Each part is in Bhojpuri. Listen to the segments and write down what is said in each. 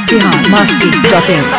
बिहार मस्ती डॉट इन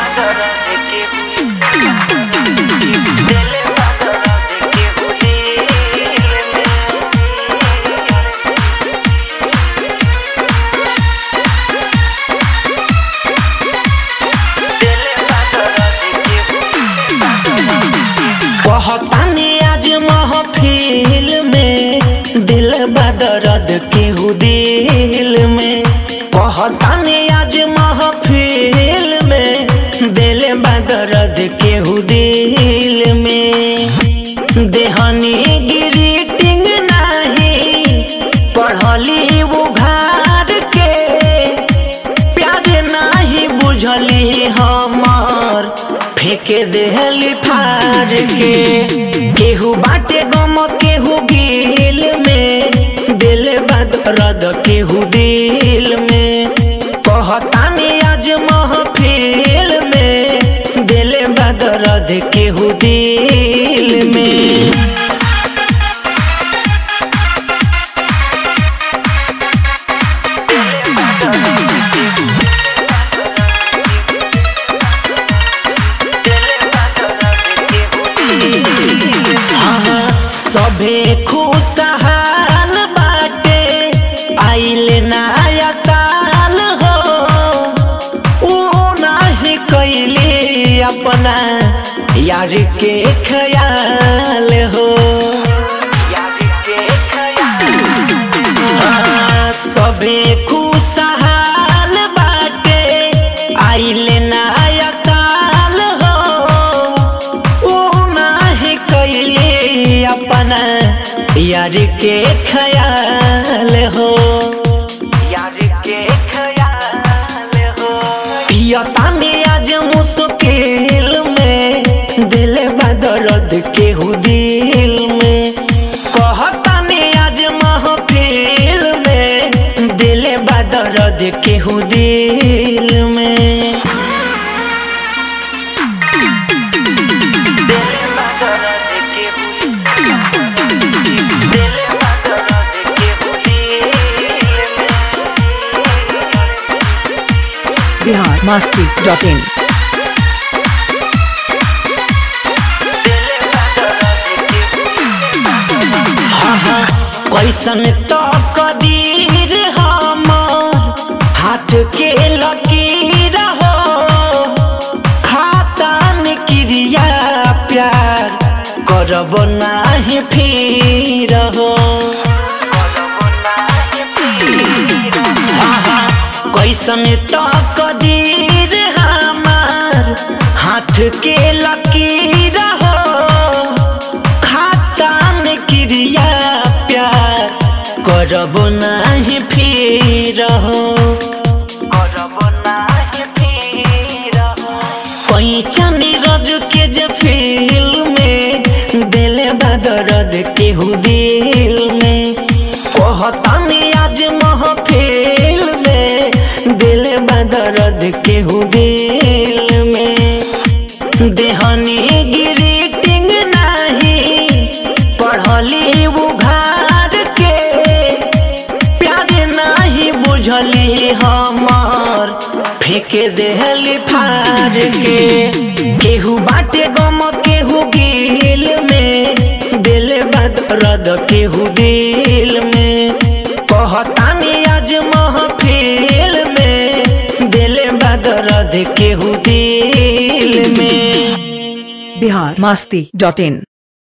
कहतानी आज महफिल में दिल बदरद केहू दिल में कहतानी आज महफिल में दिल बदरद केहू दिल में देहनी ग्रीटिंग नहीं पढ़ली उघार के प्यार नहीं बुझली हमर फेंके देहली फार के केहू बाटे गम केहू गिल में दिल बदरद केहू दिल में कहतानी आज महफिल में दिल बदरद केहू दिल में सभे खुशहाल बाटे आइल नया साल हो ऊ नाही कैले अपना यार के ख्याल हो हाँ, सभे खुशहाल बाटे आइल नया साल हो ऊ नाही कैले अपना यार के ख्याल हो यार के ख्याल हो पियतानी आज मुश्किल में दिल बदरद केहू दिल में कहतानी आज महफिल में दिल बदरद केहू दिल में बिहार मस्ती डॉट इन कैसन तो कदीर हमर हाथ के लकीर हो खातान क्रिया प्यार करब नाही फिर हो कैसन तो कदीर हमार हाथ के लकीर हो खातान क्रिया प्यार करब नाही फिर हो करब नाही फिर हो पैचन रज के जे फील में दिल बदरद केहू दिल में कहतानी आज महफिल में दिल बदरद केहू दिल में देहनी ग्रीटिंग नहीं पढ़ली उघार के प्यार नहीं बुझली हमर फेंके देहली फार के केहू बाटे गम केहू गिल में दिल बदरद केहू दिल में कहतानी आज महफिल में दिल बदरद केहू दिल में बिहार मस्ती डॉट इन